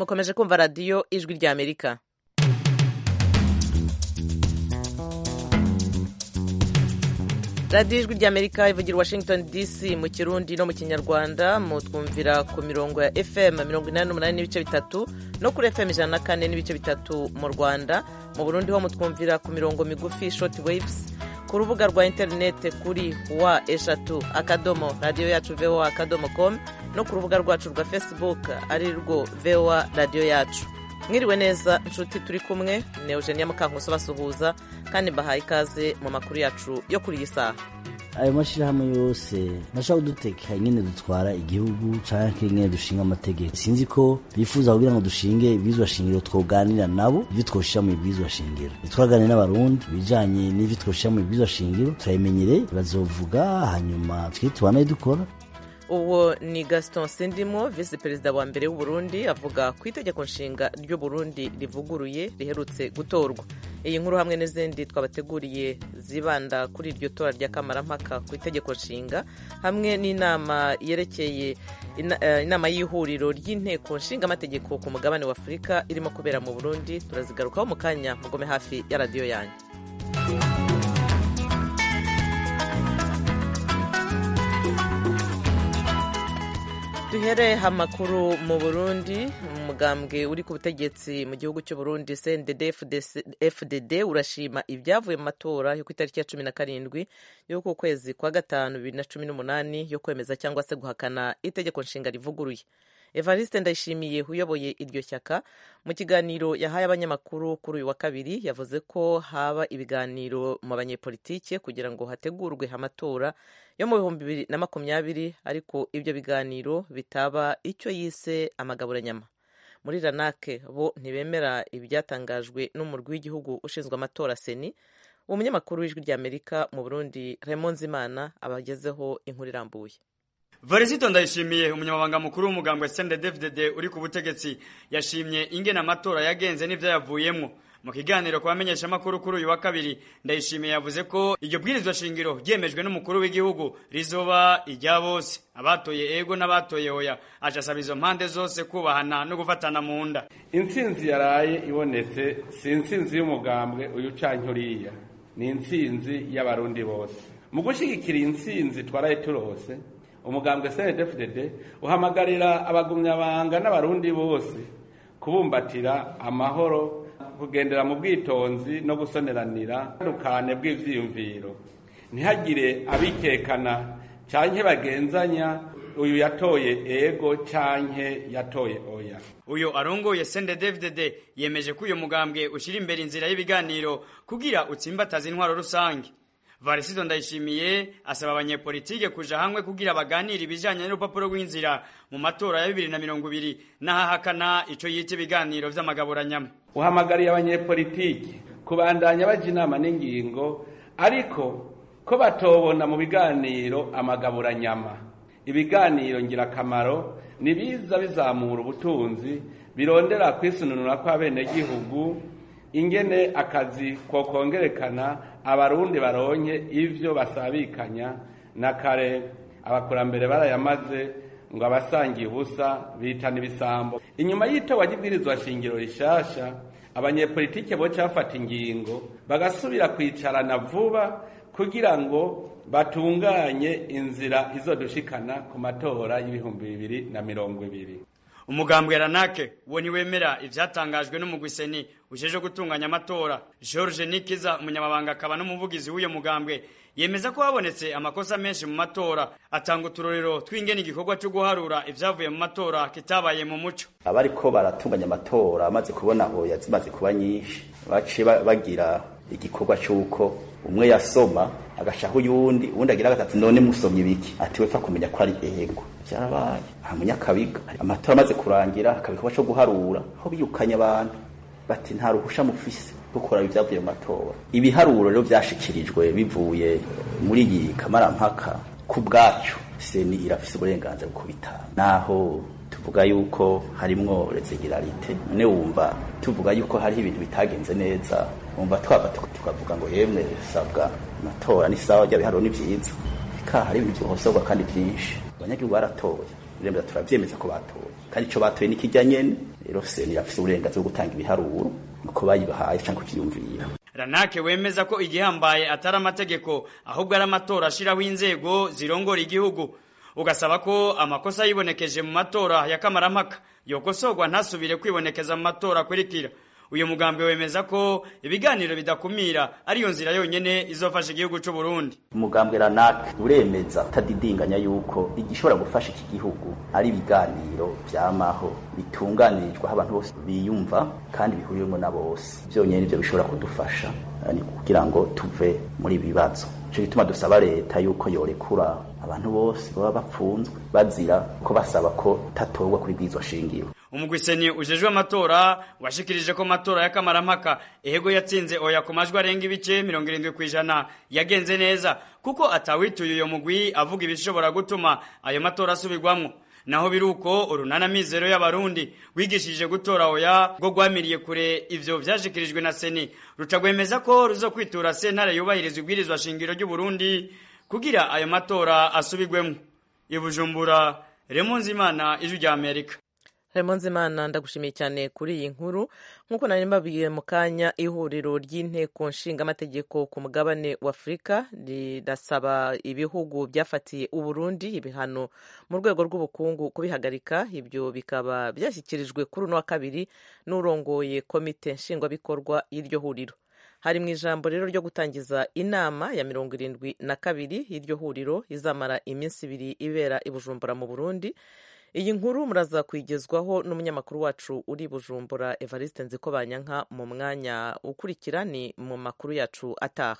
mukomeje kumva radiyo ijwi rya amerika radiyo ijwi rya amerika ivugira washington dc mu kirundi no mu kinyarwanda mutwumvira ku mirongo ya fm mirongo inani n'umunani n'ibice bitatu no kuri fm ijana na kane n'ibice bitatu mu rwanda mu burundi ho mutwumvira ku mirongo migufi short waves ku rubuga rwa interinete kuri wa eshatu akadomo radiyo yacu voa akadomo com no ku rubuga rwacu rwa facebook ari rwo voa radiyo yacu mwiriwe neza inshuti turi kumwe ni eugenia mukankuso basuhuza kandi mbahaye ikaze mu makuru yacu yo kuri iyi saha ayo mashyirahamwe yose ntashobora kudutekera nyine dutwara igihugu canke nyine dushinga amategeko sinzi ko bifuza kugira ngo dushinge ibwirizwa shingiro twoganira nabo ivyo twoshira mu ibwirizwa shingiro twaganire n'abarundi ibijanye n'ivyo twoshira mu ibwirizwa shingiro turabimenyere bazovuga hanyuma twe tubanaye dukora uwo ni gaston sindimo visi perezida wa mbere w'uburundi avuga ku itegeko nshinga ry'uburundi rivuguruye riherutse gutorwa iyi nkuru hamwe n'izindi twabateguriye zibanda kuri iryo tora rya kamarampaka ku itegeko nshinga hamwe n'inama yerekeye inama y'ihuriro ry'inteko nshingamategeko ku mugabane wa afurika irimo kubera mu burundi turazigarukaho mu kanya mugome hafi ya radiyo yanyu duhere amakuru mu burundi umugambwe uri ku butegetsi mu gihugu cy'u Burundi cndd fdd urashima ibyavuye mu matora yo ku itariki ya cumi na karindwi y'uku kwezi kwa gatanu bibiri na cumi n'umunani yo kwemeza cyangwa se guhakana itegeko nshinga rivuguruye evariste ndayishimiye uyoboye iryo shyaka mu kiganiro yahaye abanyamakuru kuri uyu wa kabiri yavuze ko haba ibiganiro mu banyepolitike kugira ngo hategurwe amatora yo mu bihumbi bibiri na makumyabiri ariko ibyo biganiro bitaba icyo yise amagaburanyama muri ranake bo ntibemera ibyatangajwe n'umurwi w'igihugu ushinzwe amatora seni umunyamakuru w'ijwi ry'amerika mu burundi Raymond Zimana abagezeho inkuru irambuye Varisito ndayishimiye umunyamabanga mukuru w'umugambwe CNDD-FDD uri ku butegetsi yashimye ingene amatora yagenze n'ivyo yavuyemwo mu kiganiro ku bamenyesha makuru kuri uyu wa kabiri ndayishimiye yavuze ko iryo bwirizwa shingiro ryemejwe n'umukuru w'igihugu rizoba irya bose abatoye ego n'abatoye oya aca asaba izo mpande zose kubahana no gufatana mu nda intsinzi yaraye ibonetse si intsinzi y'umugambwe uyu canke uriya ni intsinzi y'abarundi bose mu gushigikira intsinzi twaraye turose umugambwe CNDD-FDD uhamagarira abagumyabanga n'abarundi bose kubumbatira amahoro kugendera mu bwitonzi no gusoneranira dukane bw'ivyiyumviro ntihagire abikekana canke bagenzanya uyu yatoye ego canke yatoye oya uyu arongoye CNDD-FDD yemeje ko uyu mugambwe ushira imbere inzira y'ibiganiro kugira utsimbataza intwaro rusange Varisido Ndayishimiye asaba abanyepolitike kuja hamwe kugira baganire ibijanye n'urupapuro rw'inzira mu matora ya bibiri na mirongo ibiri n'ahahakana ico yita ibiganiro vy'amagaburanyama uhamagariye abanyepolitike kubandanya baja inama n'ingingo ariko ko batobona mu biganiro amagaburanyama ibiganiro ngirakamaro nibiza bizamura ubutunzi birondera kwisununura kw'abenegihugu ingene akazi kokongerekana abarundi baronke ivyo basabikanya na kare abakurambere barayamaze ngo abasangiye ubusa bitana ibisambo inyuma y'itowa ry'ibwirizwa shingiro rishasha abanyepolitike boca bafata ingingo bagasubira kwicarana vuba kugira ngo batunganye inzira izodushikana ku matora y'ibihumbi bibiri na mirongo ibiri umugambwe ranake wo niwemera ivyatangajwe n'umugwiseni ujeje gutunganya amatora George Nikiza umunyamabanga akaba n'umuvugizi w'uyo mugambwe yemeza ko habonetse amakosa menshi mu matora atanga uturorero tw'ingene igikorwa cyo guharura ivyavuye mu matora kitabaye mu muco abariko baratunganya amatora amaze kubona oya zimaze kuba nyinshi baciye bagira igikorwa c'uko umwe yasoma agashaho uyundi uwundi agira gatatu none musomye ibiki ati wepfa kumenya ko ari ego byarabaye nta munyakabiga amatora amaze kurangira hakaba igikorwa co guharura aho biyukanye abantu bati nta ruhusha mufise gukora ibyavuye mu matora ibiharuro rero vyashikirijwe bivuye muri iyi kamarampaka ku bwacu seni irafise uburenganzira bwo kubitanga naho tuvuga yuko harimwo resegilarite none wumva tuvuga yuko hariho ibintu bitagenze neza wumva twava tukavuga ngo yemwe sabwa amatora ni sawa rya biharuro ni vyiza ka hari ibintu vyohosorwa kandi vyinshi abanyagihugu baratoye biremeza turavyemeza ko batoye kandi ico batoye ni kirya nyene rero seni irafise uburenganzira bwo gutanga ibiharuro uko bayibahaye canke kukiyumvira ranake wemeza ko igihambaye atari amategeko ahubwo ari amatora ashiraho inzego zirongora igihugu ugasaba ko amakosa yibonekeje mu matora ya kamarampaka yokosorwa ntasubire kwibonekeza mu matora akurikira uyu mugambi wemeza ko ibiganiro bidakumira ariyo nzira yonyene izofasha igihugu c'u Burundi umugambwe ranake uremeza utadidinganya yuko igishobora gufasha iki gihugu ari ibiganiro vyamaho bitunganirijwe aho abantu bose biyumva kandi bihuriwemo na bose vyonyene nivyo bishobora kudufasha ni kugira ngo tuve muri ibi bibazo ico gituma dusaba leta yuko yorekura abantu bose baba bapfunzwe bazira ko basaba ko tatorwa kuri bwizwa shingiro umugwiseni ujejwe amatora washikirije ko amatora y'akamarampaka ehego yatsinze oya ku majwi arenga ibice mirongo irindwi ku ijana yagenze neza kuko atawituye uyo mugwi avuga ibishobora gutuma ayo matora asubirwamwo naho biruko urunana mizero y'abarundi wigishije gutora oya bwo gwamiriye kure ivyo vyashikirijwe na seni ruca gwemeza ko ruzokwitura sentare yubahiriza ibwirizwa shingiro ry'u Burundi kugira ayo matora asubirwemwo ibujumbura Remonzimana ijwi rya Amerika Nzimana ndagushimiye cyane kuri iyi nkuru nk'uko nari mbabwiye mu kanya ihuriro ry'inteko nshingamategeko ku mugabane wa afurika rirasaba ibihugu byafatiye uburundi ibihano mu rwego rw'ubukungu kubihagarika ibyo bikaba byashyikirijwe kuri uno wa kabiri n'urongoye komite nshingwabikorwa y'iryo huriro hari mu ijambo rero ryo gutangiza inama ya mirongo irindwi na kabiri y'iryo huriro izamara iminsi ibiri ibera i bujumbura mu burundi iyi nkuru muraza kwigezwaho n'umunyamakuru wacu uri bujumbura evariste nziko banyanka mu mwanya ukurikira ni mu makuru yacu ataha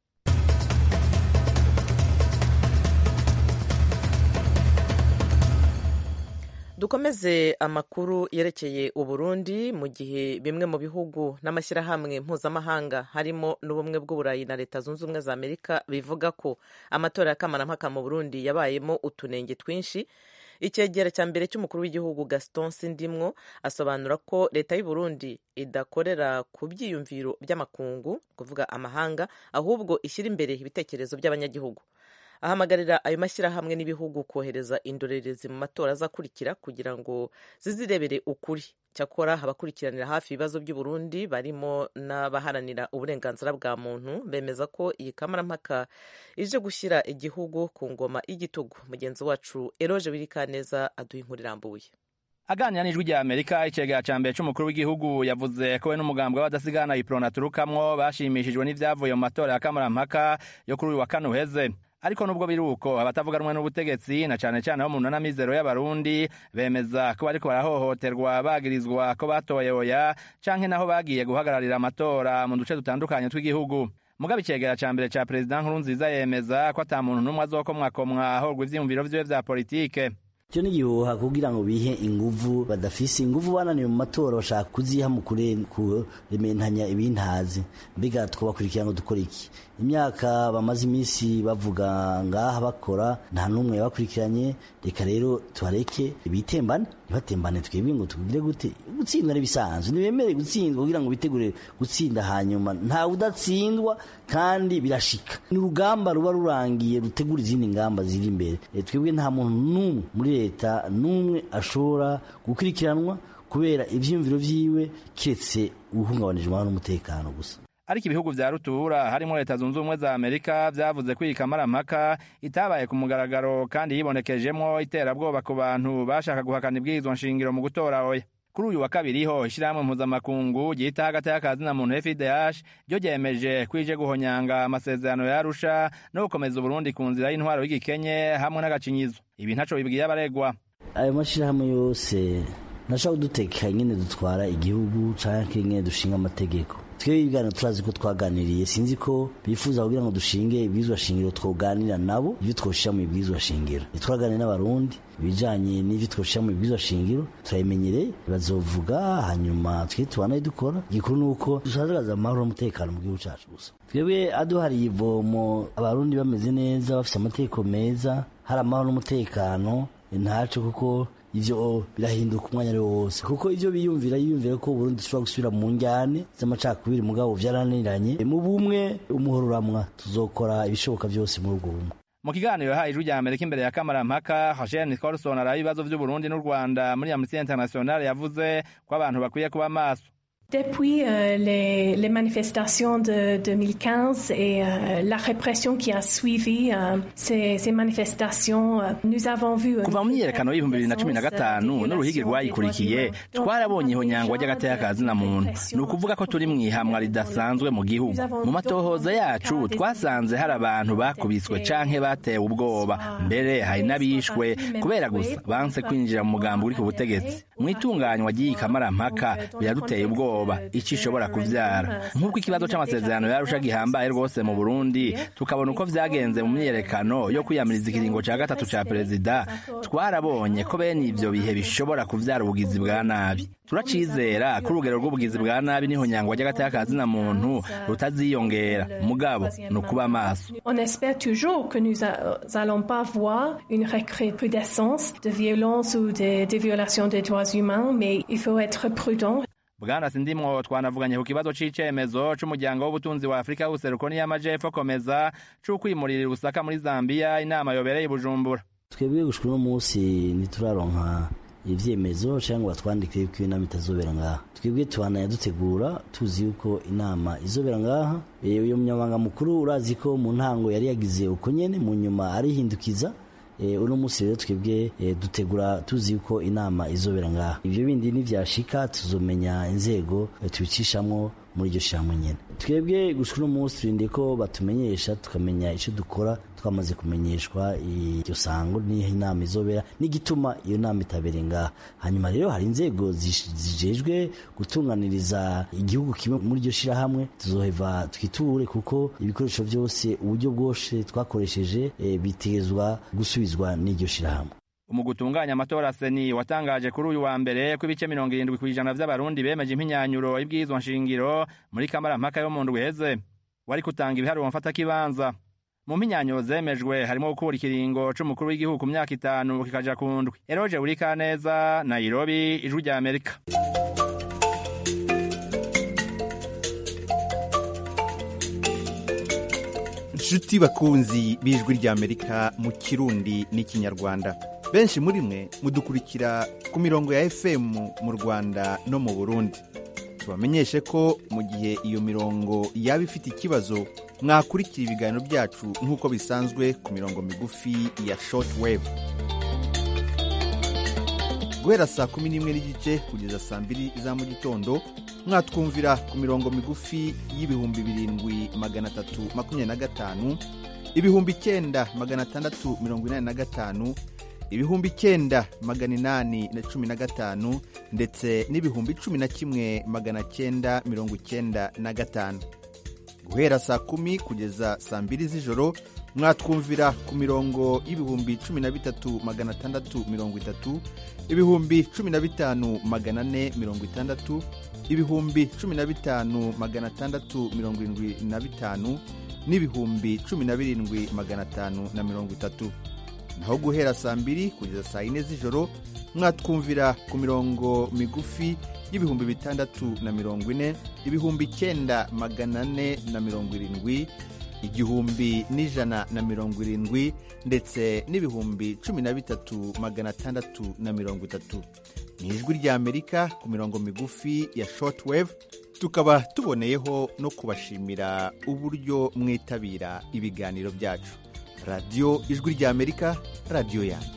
dukomeze amakuru yerekeye uburundi mu gihe bimwe mu bihugu n'amashyirahamwe mpuzamahanga harimo n'ubumwe bw'uburayi na leta zunze ubumwe za amerika bivuga ko amatora ya kamarampaka mu burundi yabayemo utunenge twinshi icyegera cya mbere cy'umukuru w'igihugu gaston sindimwo asobanura ko leta y'u Burundi idakorera ku byiyumviro by'amakungu kuvuga amahanga ahubwo ishyira imbere ibitekerezo by'abanyagihugu ahamagarira ayo mashyirahamwe n'ibihugu kohereza indorerezi mu matora azakurikira kugira ngo zizirebere ukuri cyakora abakurikiranira hafi ibibazo by'u Burundi barimo n'abaharanira uburenganzira bwa muntu bemeza ko iyi kamarampaka ije gushyira igihugu ku ngoma y'igitugu mugenzi wacu eroje wirikaneza aduha inkuru irambuye aganira n'ijwi rya amerika icegera ca mbere c'umukuru w'igihugu yavuze ko we n'umugambwe w'abadasigana iprona aturukamwo bashimishijwe n'ivyavuye mu matora ya kamarampaka yo kuri uyu wa kane uheze ariko nubwo biri uko abatavuga rumwe n'ubutegetsi na cane cane bo mu nana mizero y'abarundi bemeza ko bariko barahohoterwa bagirizwa ko batoye oya canke naho bagiye guhagararira amatora mu duce dutandukanye tw'igihugu mugabe icegera ca mbere ca perezida nkuru nziza yemeza ko ata muntu n'umwe azokomwakomwa ahorwa ivyiyumviro vyiwe vya politike icyo ni igihuha kugira ngo bihe inguvu badafise inguvu bananiwe mu matora bashaka kuziha mu kurementanya ibintazi mbega twobakurikira ngo dukore iki imyaka bamaze iminsi bavuga ngaha bakora nta n'umwe yabakurikiranye reka rero tubareke bitembane ntibatembane twebwe ngo tugire gute gutsindwa n'ibisanzwe ntibemere gutsindwa kugira ngo bitegure gutsinda hanyuma ntawe udatsindwa kandi birashika ni urugamba ruba rurangiye rutegura izindi ngamba ziri imbere twebwe nta muntu n'umwe muri leta n'umwe ashobora gukurikiranwa kubera ivyiyumviro vyiwe kiretse ubuhungabanijwe n'umutekano gusa ariko ibihugu vya rutura harimo leta zunze ubumwe za amerika vyavuze ko iyi kamarampaka itabaye ku mugaragaro kandi yibonekejemwo iterabwoba ku bantu bashaka guhakana ibwirizwa nshingiro mu gutora oya kuri uyu wa kabiri ho ishirahamwe mpuzamakungu ryita hagati y'akazi na muntu fidh ryo ryemeje ko ije guhonyanga amasezerano ya arusha no gukomeza uburundi ku nzira y'intwaro y'igikenye hamwe n'agacinyizo ibi ntaco bibwiye abaregwa ayo mashirahamwe yose ntashobora kuduteka nyine dutwara igihugu canke nyine dushinga amategeko twebwe ibiganiro turazi ko twaganiriye sinzi ko bifuza kugira ngo dushinge ibwirizwa shingiro twoganira nabo ibyo twoshira mu ibwirizwa shingiro twaganira n'abarundi ibijanye n'ivyo twoshira mu ibwirizwa shingiro turabimenyereye bazovuga hanyuma twe tubanaye dukora igikuru ni uko dushagaza amahoro n'umutekano mu gihugu cacu gusa twebwe aduhariye ivomo abarundi bameze neza bafise amategeko meza hari amahoro n'umutekano ntaco kuko ivyo birahinduka umwanya ari wose kuko ivyo biyumvira yiyumvira ko Burundi dushobora gusubira mu njyane z'amacakubiri mugabo vyarananiranye mu bumwe umuhoro uramwa tuzokora ibishoboka vyose muri ubwo bumwe mu kiganiro yahaye ijwi rya amerika imbere ya kamarampaka hasheni nicolson araba ibibazo vy'uburundi n'u rwanda muri amnesty international yavuze ko abantu bakwiye kuba maso Depuis euh, les, les, manifestations de 2015 et euh, la répression qui a suivi euh, ces, ces, manifestations, nous avons vu... kuva mu myiyerekano y'ibihumbi bibiri na cumi na gatanu n'uruhigi rwayikurikiye twarabonye ihonyangwa ry'agateka ka zina muntu ni ukuvuga ko turi mu ihamwa ridasanzwe mu gihugu mu matohoza yacu twasanze hari abantu bakubiswe canke batewe ubwoba mbere hari n'abishwe kubera gusa banse kwinjira mu mugambi uri ku butegetsi mu itunganywa ry'iyi kamarampaka biraduteye ubwoba icyo ishobora kuvyara nk'uko ikibazo c'amasezerano yarusha gihambaye rwose mu burundi tukabona uko vyagenze mu myiyerekano yo kwiyamiriza ikiringo ca gatatu ca perezida twarabonye ko bene ivyo bihe bishobora kuvyara ubugizi bwa nabi turacizera ko urugero rw'ubugizi bwa nabi n'ihonyangwa ry'agateka ka zina muntu rutaziyongera mugabo ni ukuba maso on espère toujours que nous allons pas voir une recrudescence de violence ou de, de violation des droits humains mais il faut être prudent bwana sindimwo twanavuganye ku kibazo c'icemezo c'umuryango w'ubutunzi wa afurika w'ubuseruko n'iy'amajepfo komeza c'ukwimurira rusaka muri zambiya inama yobereye i bujumbura twebwe gushika uno munsi ntituraronka ivyemezo cyangwa batwandike yuko inama itazobera ngaha twebwe tubananya dutegura tuzi yuko inama izobera ngaha uyu munyamabanga mukuru urazi ko mu ntango yari yagize uko nyene mu nyuma arihindukiza uno munsi rero twebwe dutegura tuzi yuko inama izobera ngaha ibyo bindi nivyashika tuzomenya inzego tubicishamwo muri iryo shyamba nyine twebwe gushika uno munsi turinde ko batumenyesha tukamenya icyo dukora twamaze kumenyeshwa iryo sango niho inama izobera n'igituma iyo nama itabere ngaha hanyuma rero hari inzego zijejwe gutunganiriza igihugu kimwe muri iryo shirahamwe tuzoheva twiture kuko ibikoresho byose uburyo bwose twakoresheje bitezwa gusubizwa n'iryo shirahamwe mu gutunganya amatora seni watangaje kuri uyu wa mbere ko ibice mirongo irindwi ku ijana vy'abarundi bemeje impinyanyuro y'ibwirizwa nshingiro muri kamarampaka yo mu ndwi iheze wari kutanga ibiharuro mfatakibanza mu mpinyanyuro zemejwe harimo gukura ikiringo c'umukuru w'igihugu ku myaka itanu kikaja ku ndwi eroje burikaneza nairobi ijwi rya amerika nshuti bakunzi b'ijwi ry'amerika mu kirundi n'ikinyarwanda benshi muri mwe mudukurikira ku mirongo ya fm mu rwanda no mu burundi tubamenyeshe ko mu gihe iyo mirongo yaba ifite ikibazo mwakurikira ibiganiro byacu nk'uko bisanzwe ku mirongo migufi ya short wave guhera saa kumi n'imwe n'igice kugeza saa mbiri za mu gitondo mwatwumvira ku mirongo migufi y'ibihumbi birindwi magana atatu makumyabiri na gatanu ibihumbi icyenda magana atandatu mirongo inani na gatanu ibihumbi icyenda magana inani na cumi na gatanu ndetse n'ibihumbi cumi na kimwe magana cyenda mirongo icyenda na gatanu guhera saa kumi kugeza saa mbiri z'ijoro mwatwumvira ku mirongo y'ibihumbi cumi na bitatu magana atandatu mirongo itatu ibihumbi cumi na bitanu magana ane mirongo itandatu ibihumbi cumi na bitanu magana atandatu mirongo irindwi na bitanu n'ibihumbi cumi na birindwi magana atanu na mirongo itatu naho guhera saa mbiri kugeza saa yine z'ijoro mwatwumvira ku mirongo migufi y'ibihumbi bitandatu na mirongo ine ibihumbi icyenda magana ane na mirongo irindwi igihumbi n'ijana na mirongo irindwi ndetse n'ibihumbi cumi na bitatu magana atandatu na mirongo itatu ni ijwi ry'amerika ku mirongo migufi ya shortwave tukaba tuboneyeho no kubashimira uburyo mwitabira ibiganiro byacu radiyo ijwi ry'amerika radiyo yanyu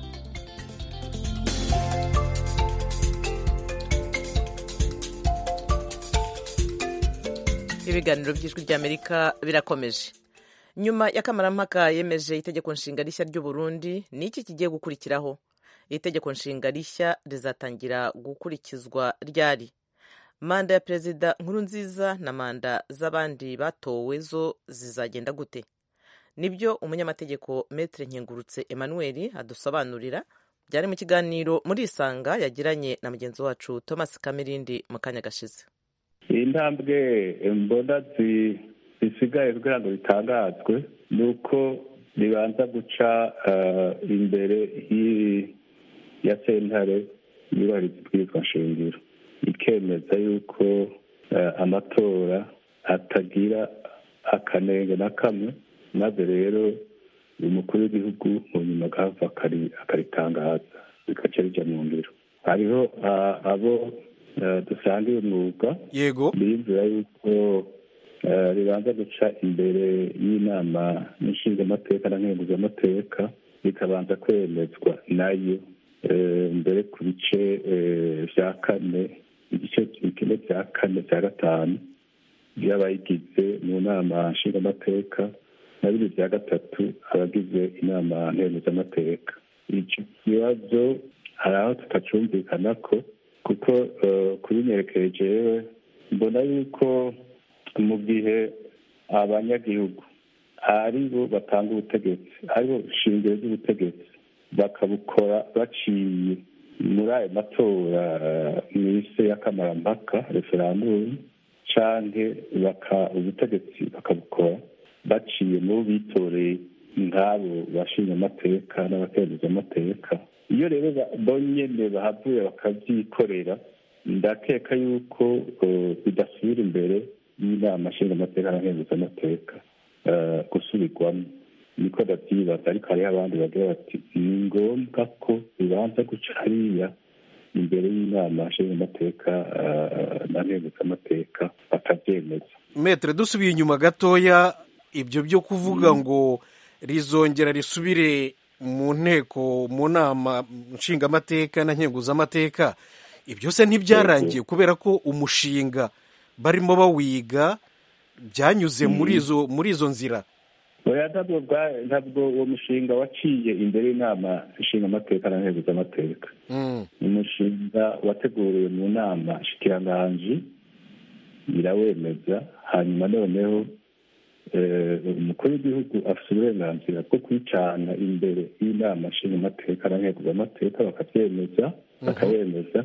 ibiganiro by'ijwi ry'amerika birakomeje nyuma y'akamarampaka yemeje itegeko nshinga rishya ry'uburundi ni iki kigiye gukurikiraho iri tegeko nshinga rishya rizatangira gukurikizwa ryari manda ya perezida nkuru nziza na manda z'abandi batowe zo zizagenda gute nibyo umunyamategeko metre nkengurutse emmanuel adusobanurira byari mu kiganiro muri isanga yagiranye na mugenzi wacu thomas kamirindi mu kanya gashize iyi ntambwe mbona zisigaye kugira ngo bitangazwe ni uko ribanza guca imbere ya sentare yubahiriza ibwirizwa nshingiro ikemeza yuko amatora atagira akanenge na kamwe maze rero umukuru w'igihugu mu nyuma agahava akaritangaza bigaca bijya mu ngiro hariho abo dusangiye umwuga yego biyumvira yuko ribanza guca imbere y'inama nshingamateka na nkenguzamateka bikabanza kwemezwa nayo mbere ku bice bya kane igice kimwe cya kane cya gatanu by'abayigize mu nama nshingamateka na bibiri bya gatatu abagize inama nkenguzamateka icyo kibazo hari aho tutacumvikana ko kuko kubinyerekeye jewe mbona yuko mu gihe abanyagihugu ari bo batanga ubutegetsi ari bo shingiro ry'ubutegetsi bakabukora baciye muri ayo matora mu isi y'akamarampaka referandumu canke ubutegetsi bakabukora baciye mu bitoreye nk'abo bashinga amateka n'abakereza amateka iyo rero bonyene bahavuye bakavyikorera ndakeka yuko bidasubira imbere y'inama nshingamateka n'abakereza amateka gusubirwamo niko ndavyibaza ariko hariho abandi bagira bati ni ngombwa ko bibanza guca hariya imbere y'inama nshingamateka n'abakereza bakavyemeza metere dusubiye inyuma gatoya ibyo byo kuvuga ngo rizongera risubire mu nteko mu nama nshingamateka na nkenguzamateka ibyo se ntibyarangiye kubera ko umushinga barimo bawiga byanyuze muri izo muri izo nzira ntabwo uwo mushinga waciye imbere y'inama nshingamateka na nkenguzamateka ni umushinga wateguriwe mu nama shikiranganji irawemeza hanyuma noneho umukuru w'igihugu afite uburenganzira bwo kwicana imbere y'inama nshingamateka na nkenguzamateka bakabyemeza bakabemeza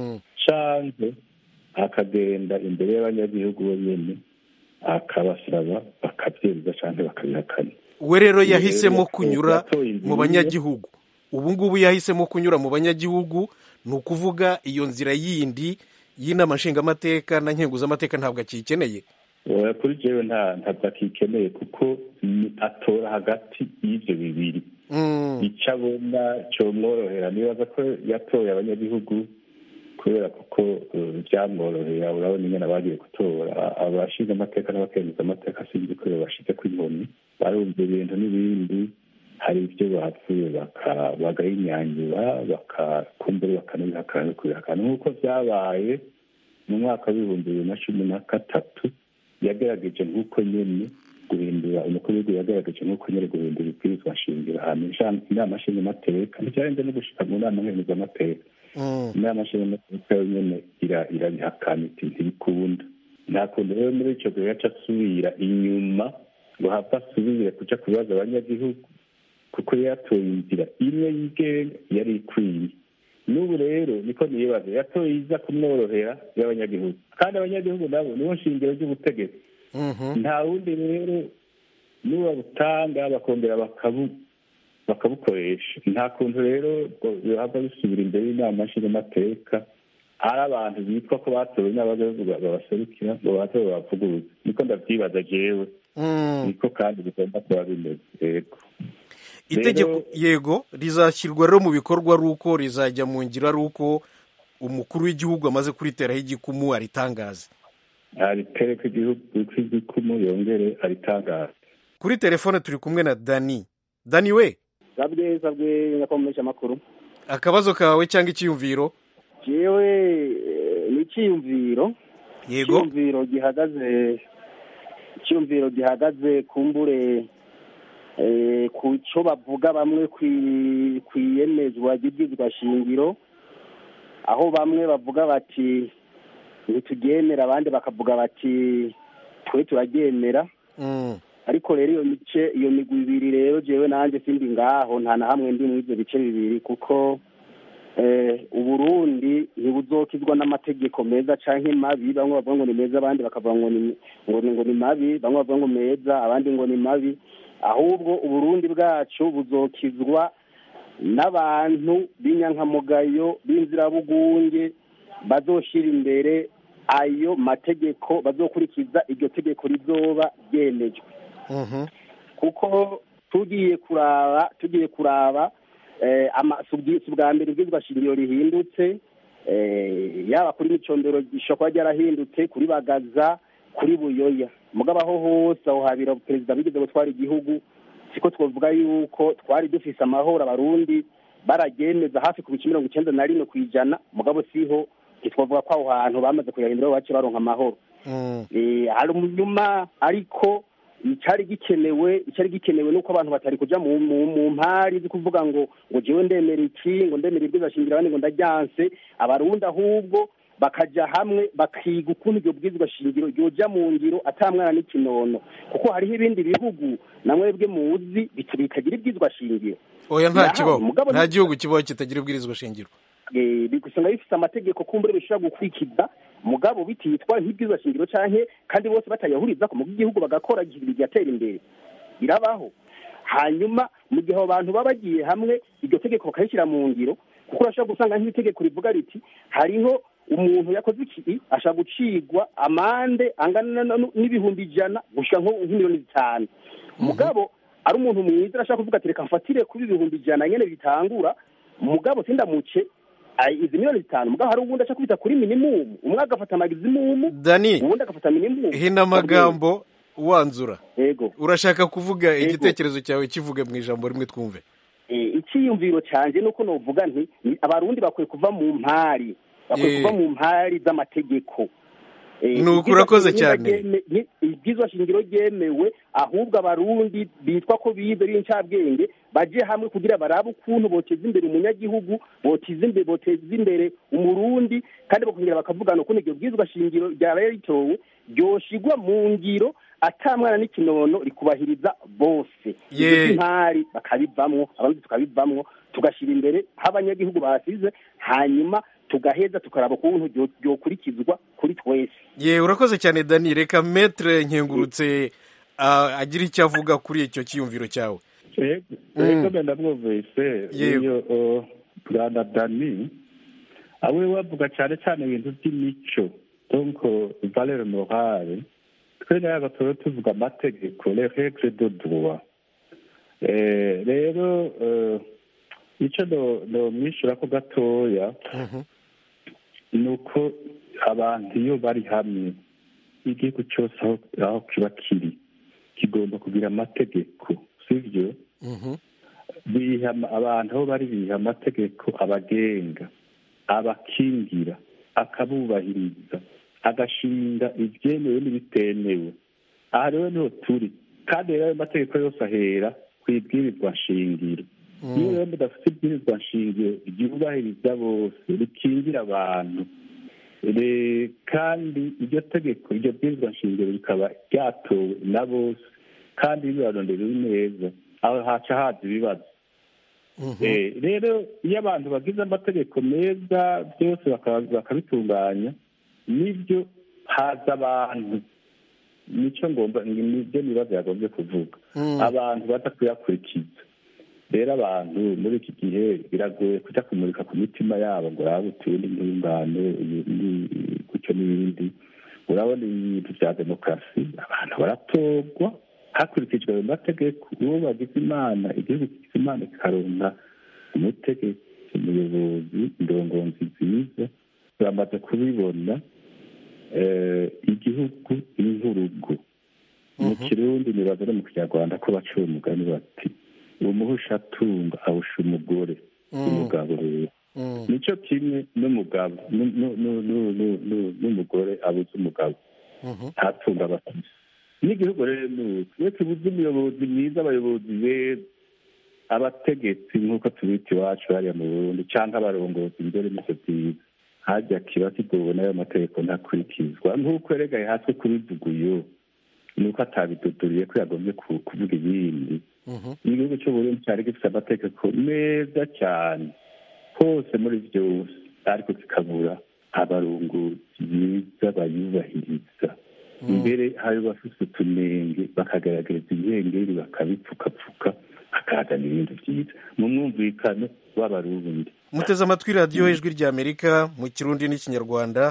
canke akagenda imbere y'abanyagihugu bonyene akabasaba bakabyemeza canke bakabihakana we rero yahisemo kunyura mu banyagihugu ubu ngubu yahisemo kunyura mu banyagihugu ni ukuvuga iyo nzira yindi y'inama nshingamateka na nkenguzamateka ntabwo akiyikeneye kuri jewe ntabwo akikeneye kuko atora hagati y'ibyo bibiri icyo abona cyomworohera nibaza ko yatoye abanyagihugu kubera kuko byamworohera urabona ingene bagiye gutora abashinga amateka n'abakemeza amateka sinzi ko bashize ku inkoni barumva ibintu n'ibindi hari ibyo bapfuye bagahinyanyura bakakumbura bakanabihakana no kubihakana nk'uko byabaye mu mwaka w'ibihumbi bibiri na cumi na gatatu yagerageje nk'uko nyine guhindura umukuru w'igihugu yagaragaje nk'uko nyine guhindura ibwirizwa nshingiro ahantu inama nshingamateka ntibyarenze no gushika mu nama nkenguzamateka inama nshingamateka yo nyine irabihakana iti ntibikunda nta kuntu rero muri icyo gihe yaca asubira inyuma ngo hapfa asubire kuja kubibaza abanyagihugu kuko yatoye inzira imwe yigenga yari ikwiye n'ubu rero niko nibaza yatoye iza kumworohera y'abanyagihugu kandi abanyagihugu nabo nibo nshingiro ry'ubutegetsi nta wundi rero n'ubabutanga bakongera bakabukoresha nta kuntu rero bihava bisubira imbere y'inama nshingamateka ari abantu bitwa ko batowe n'abanyagihugu babaserukira ngo baze babavuguruze niko ndabyibaza jewe niko kandi bigomba kuba bimeze yego itegeko yego rizashyirwa rero mu bikorwa ari uko rizajya mu ngiro ari uko umukuru w'igihugu amaze kuriteraho igikumu aritangaza aritereka igihugu igikumu yongere aritangaza kuri telefone turi kumwe na dani dani we zabwe zabwe nyakomeresha amakuru akabazo kawe cyangwa icyiyumviro jewe ni icyiyumviro yego icyiyumviro gihagaze icyiyumviro gihagaze kumbure ku cyo bavuga bamwe ku iyemezwa ry'ibwizwa shingiro aho bamwe bavuga bati ntituryemera abandi bakavuga bati twe turaryemera ariko rero iyo mice iyo migwi ibiri rero jewe nanjye sindi ngaho nta na hamwe ndi muri ibyo bice bibiri kuko uburundi ntibuzokizwa n'amategeko meza cyangwa mabi bamwe bavuga ngo ni meza abandi bakavuga ngo ni ngo ni mabi bamwe bavuga ngo meza abandi ngo ni mabi ahubwo uburundi bwacu buzokizwa n'abantu b'inyankamugayo b'inzirabugunge bazoshyira imbere ayo mategeko bazokurikiza iryo tegeko rizoba ryemejwe kuko tugiye kuraba tugiye kuraba si ubwa mbere ubwizwa shingiro rihindutse yaba kuri micondoro gishobora kuba ryarahindutse kuri bagaza kuri buyoya mugabo aho hose aho habira perezida bigeze gutwara igihugu siko twavuga yuko twari dufise amahoro abarundi baragemeza hafi ku bice mirongo icyenda na rimwe ku ijana mugabo siho ntitwavuga ko aho hantu bamaze kuyahindura bace baronka amahoro hari umunyuma ariko icyari gikenewe icyari gikenewe nuko abantu batari kuja mu mu mpari zo kuvuga ngo ngo jewe ndemera iki ngo ndemera ibwiza shingiro abandi ngo ndajyanse abarundi ahubwo bakaja hamwe bakiga ukuntu iryo bwizwa shingiro ryoja mu ngiro atamwana n'ikinono kuko hariho ibindi bihugu na mwebwe muzi bitagira ibwizwa shingiro oya nta kibaho nta gihugu kibaho kitagira ibwirizwa shingiro usanga bifite amategeko kumbure bishobora gukurikiza mugabo bititwa nk'ibwirizwa shingiro canke kandi bose batayahuriza ku mugo igihugu bagakora bigatera imbere birabaho hanyuma mu gihe abo bantu baba bagiye hamwe iryo tegeko bakarishyira mu ngiro kuko urashobora gusanga nk'itegeko rivuga riti hariho umuntu yakoze iki ashobora gucigwa amande angana n'ibihumbi ijana gushika nko nk'imiliyoni zitanu mugabo ari umuntu mwiza arashaka kuvuga ati reka mfatire kuri ibihumbi ijana nyene bitangura mugabo sindamuce izi miliyoni zitanu mugabo hari uwundi ashaka kubita kuri minimumu umwe agafata magizimumu dani uwundi agafata minimumu hina amagambo wanzura yego urashaka kuvuga igitekerezo cyawe kivuge mu ijambo rimwe twumve icyiyumviro cyanjye nuko novuga nti abarundi bakwiye kuva mu mpari bakwiye kuva mu mpari z'amategeko nuko urakoze cyane ibwizwa shingiro ryemewe ahubwo abarundi bitwa ko bize b'incabwenge baje hamwe kugira barabe ukuntu boteza imbere umunyagihugu boteza imbere boteza imbere umurundi kandi bakongera bakavugana ukuntu iryo bwizwa shingiro ryaraye ritowe ryoshigwa mu ngiro atamwana n'ikinono rikubahiriza bose intari bakabivamwo abandi tukabivamwo tugashyira imbere aho abanyagihugu basize hanyuma tugaheza tukaraba ukuntu ryokurikizwa kuri twese ye urakoze cyane dani reka metre nkengurutse agira icyo avuga kuri icyo cyiyumviro cyawe rego benda mwumvise iyo bwana dani awe bavuga cyane cyane ibintu by'imico donc valeur morale twe nayaga tuba tuvuga amategeko les règles de droit rero icyo nomwishyura ko gatoya ni uko abantu iyo bari hamwe igihugu cyose aho kiba kiri kigomba kugira amategeko sibyo abantu aho bari biha amategeko abagenga abakingira akabubahiriza agashinga ibyemewe n'ibitemewe aha rero niho turi kandi rero ayo mategeko yose ahera ku ibwirizwa nshingiro iyo rero mudafite ibwirizwa nshingiro ryubahiriza bose rikingira abantu kandi iryo tegeko iryo bwirizwa nshingiro rikaba ryatowe na bose kandi bibaronderewe neza aho haca haza ibibazo rero iyo abantu bagize amategeko meza byose bakabitunganya nibyo haza abantu nicyo ngomba nibyo nibazo yagombye kuvuga abantu baza kuyakurikiza rero abantu muri iki gihe biragoye kujya kumurika ku mitima yabo ngo uraba utuye n'intungane gutyo n'ibindi urabona ibintu bya demokarasi abantu baratorwa hakurikijwe ayo mategeko uwo bagize imana igihugu kigize imana kikaronka umutegetsi umuyobozi indongonzi nziza bamaze kubibona igihugu nk'urugo mu kirundi nibaza no mu kinyarwanda ko baciye umugani bati umuhusha atunga awusha umugore umugabo rero nicyo kimwe n'umugabo n'umugore abuze umugabo ntatunga abatisi n'igihugu rero nuko iyo tubuze umuyobozi mwiza abayobozi beza abategetsi nk'uko tubita iwacu hariya mu burundi cyangwa abarongozi imbere n'ibyo byiza hajya kiba kigobona ayo mategeko ntakurikizwa nk'uko yeregaye hasi kubivuga uyu ni uko atabiduduriye ko yagombye kuvuga ibindi igihugu cy'uburundi cyari gifite amategeko meza cyane hose muri byose ariko kikabura abarunguzi biza bayubahiriza imbere hari bafite utunenge bakagaragariza ibihengeri bakabipfukapfuka bakazana ibintu byiza mu mwumvikano w'abarundi muteze amatwi radiyo ijwi ry'amerika mu kirundi n'ikinyarwanda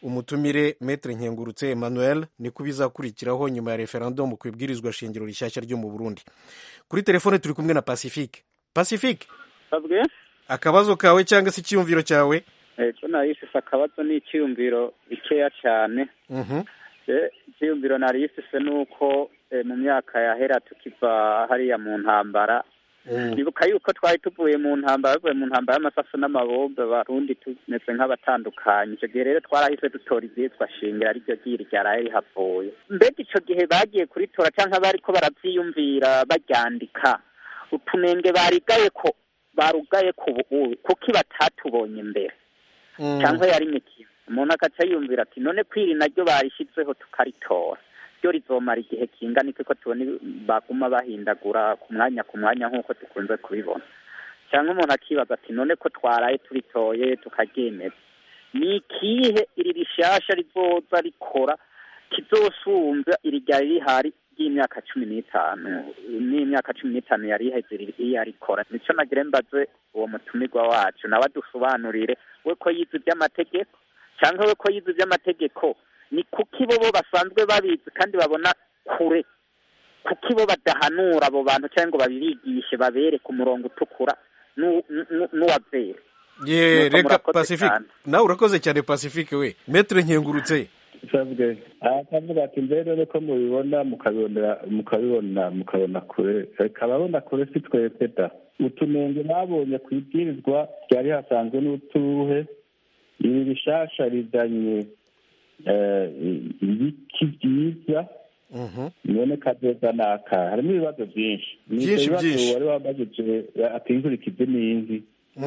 umutumire metre nkengurutse emmanuel niko bizakurikiraho nyuma ya referendum ku ibwirizwa shingiro rishyashya ryo mu burundi kuri telefone turi kumwe na pacifique pacifique sabwe akabazo kawe cyangwa se icyiyumviro cyawe ejo narifise akabazo n'icyiyumviro bikeya cyane Mhm. Eh, icyiyumviro narifise ni uko eh, mu myaka yahera tukiva hariya mu ntambara nibuka yuko twari tuvuye mu ntambara bavuye mu ntambara y'amasasu n'amabombe abarundi tumeze nk'abatandukanye icyo gihe rero twarahise dutora ibyitwa shingira ariryo ryiri ryaraye rihavuye mbega icyo gihe bagiye kuritora cyangwa bariko baravyiyumvira baryandika utunenge barigaye ko barugaye ku buubu kuko batatubonye mbere cyangwa yari imikino umuntu agaca yumvira ati none kwiri naryo barishyizeho tukaritora ryo rizomara igihe kingana iki ko tubona baguma bahindagura ku mwanya ku mwanya nk'uko dukunze kubibona cyangwa umuntu akibaza ati none ko twaraye turitoye tukaryemeza ni ikihe iri rishasha rizoza rikora kizosumbya iri ryari rihari ry'imyaka cumi n'itanu n'imyaka cumi n'itanu yari iheze iriya rikora nico nagire mbaze uwo mutumirwa wacu nawe adusobanurire we ko yize iby'amategeko cyangwa we ko yize iby'amategeko ni kuki bo bo basanzwe babizi kandi babona kure kuki bo badahanura abo bantu cyangwa ngo babibigishe babereke umurongo utukura n'u- n'u- n'uwavera ye Nuko reka murakoze pacifique cyane. nawe urakoze cyane pacifique we metre nkengurutse sabwe akavuga ati mbere nuko mubibona mukabibonera mukabibona mukabona kure reka ababona kure si twebwe da utunenge babonye ku ibwirizwa ryari hasanzwe n'utuhe ibi bishasha rizanye eh, ibiki byiza none kazoza naka harimo ibibazo byinshi Ni Byinshi, ibyo bibazo byinshi. wari wabajije ati inkurikizi n'inzi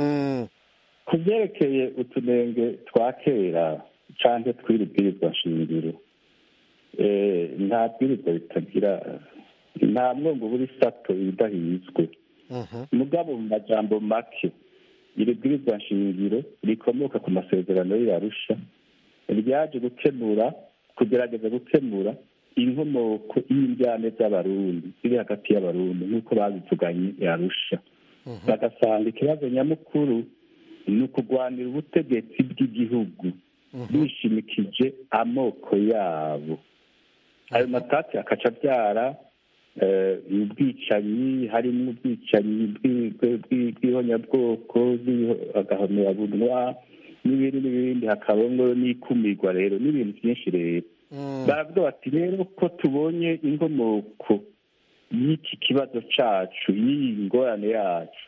ku byerekeye utunenge twa kera cyangwa tw'iri bwirizwa shingiro eh, nta bwirizwa bitagira nta mwongo buri sato ibidahizwe mugabo mu majambo make iri bwirizwa nshingiro rikomoka ku masezerano y'arusha ryaje gukemura kugerageza gukemura inkomoko y'indyane z'abarundi ziri hagati y'abarundi nk'uko babivuganye yarusha bagasanga ikibazo nyamukuru ni ukurwanira ubutegetsi bw'igihugu bishimikije amoko yabo ayo matati akaca abyara eh, ubwicanyi harimo ubwicanyi bw'i- bw'i- bw'i- bw'ihonyabwoko bw'agahomerabunwa n'ibindi n'ibindi hakabamo n'ikumirwa rero n'ibintu byinshi rero baravuga bati rero ko tubonye inkomoko y'iki kibazo cacu y'iyi ngorane yacu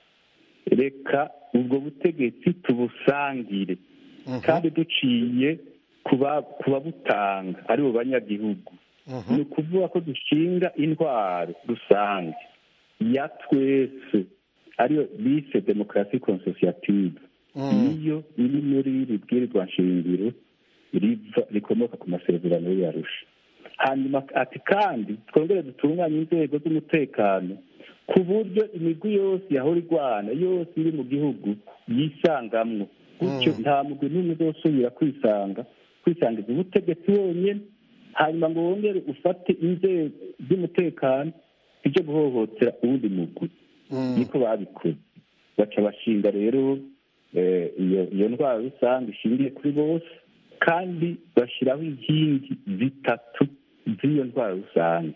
reka ubwo butegetsi tubusangire kandi duciye kuba kubabutanga ari bo banyagihugu ni ukuvuga ko dushinga intwaro rusange ya twese ariyo bise demokarasi konsosiyative niyo iri muri iri bwirizwa nshingiro riva rikomoka ku masezerano y'arusha hanyuma ati kandi twongere dutunganye inzego z'umutekano ku buryo imigwi yose yahora igwana yose iri mu gihugu yisangamwo gutyo nta mugwi n'umwe uzosubira kwisanga kwisangiza ubutegetsi wonyine hanyuma ngo wongere ufate inzego z'umutekano ibyo guhohotera uwundi mugwi niko babikoze baca bashinga rero eh, iyo iyo ndwara rusange ishingiye kuri bose kandi bashyiraho inkingi zitatu z'iyo ndwara rusange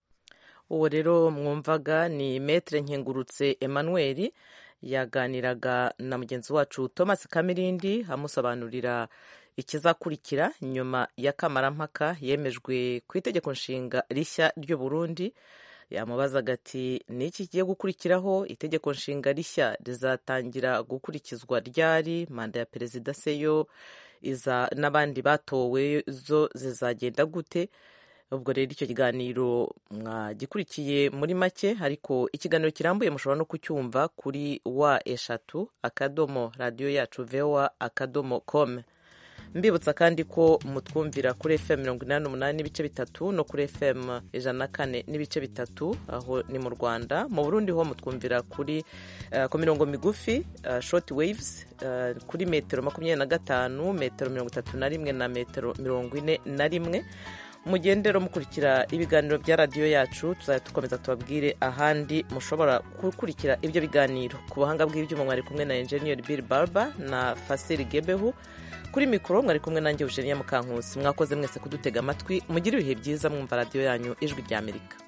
uwo rero mwumvaga ni metre nkengurutse emmanuel yaganiraga na mugenzi wacu thomas kamirindi amusobanurira ikizakurikira nyuma ya kamarampaka yemejwe ku itegeko nshinga rishya ry'u burundi yamubazaga ati ni iki kigiye gukurikiraho itegeko nshinga rishya rizatangira gukurikizwa ryari manda ya perezida seyo iza n'abandi batowe zo zizagenda gute ubwo rero icyo kiganiro mwagikurikiye muri make ariko ikiganiro kirambuye mushobora no kucyumva kuri wa eshatu akadomo radiyo yacu vewa akadomo kome mbibutsa kandi ko mutwumvira kuri fm mirongo inani n'umunani n'ibice bitatu no kuri fm ijana na kane n'ibice bitatu aho ni mu rwanda mu burundi ho mutwumvira kuri uh, ku mirongo migufi uh, short waves uh, kuri metero makumyabiri na gatanu metero mirongo itatu na rimwe na metero mirongo ine na rimwe mugendero mukurikira ibiganiro bya radiyo yacu tuzajya dukomeza tubabwire ahandi mushobora gukurikira ibyo biganiro ku buhanga bw'ibyuma mwari kumwe na enjeniyeri bill barba na fasiri gebehu kuri mikoro mwari kumwe nanjye eugenia mukankusi mwakoze mwese kudutega amatwi mugire ibihe byiza mwumva radiyo yanyu ijwi ry'amerika